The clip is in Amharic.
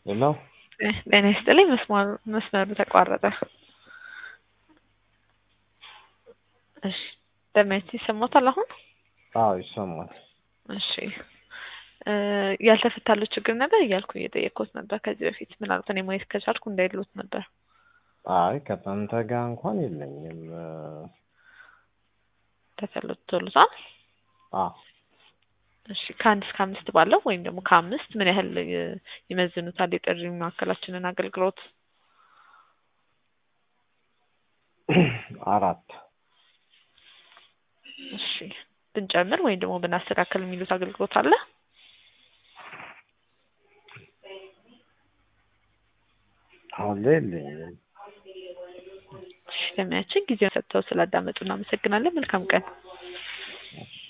ሄሎ ጤና ይስጥልኝ። መስመሩ መስመሩ ተቋረጠ። እሺ ደህንነት ይሰማታል አሁን? አዎ ይሰማል። እሺ እ ያልተፈታለው ችግር ነበር እያልኩ እየጠየቅኩት ነበር ከዚህ በፊት ምናልባት እኔ ማየት ከቻልኩ እንዳይሉት ነበር። አይ ከጠንተ ጋር እንኳን የለኝም። ተፈቶልታል። አዎ እሺ ከአንድ እስከ አምስት ባለው ወይም ደግሞ ከአምስት ምን ያህል ይ- ይመዝኑታል የጥሪ ማዕከላችንን አገልግሎት? አራት እሺ ብንጨምር ወይም ደግሞ ብናስተካከል የሚሉት አገልግሎት አለ? አሁን ላይ የለኝም። እሺ ለሚያችን ጊዜውን ሰጥተው ስላዳመጡ እናመሰግናለን። መልካም ቀን። እሺ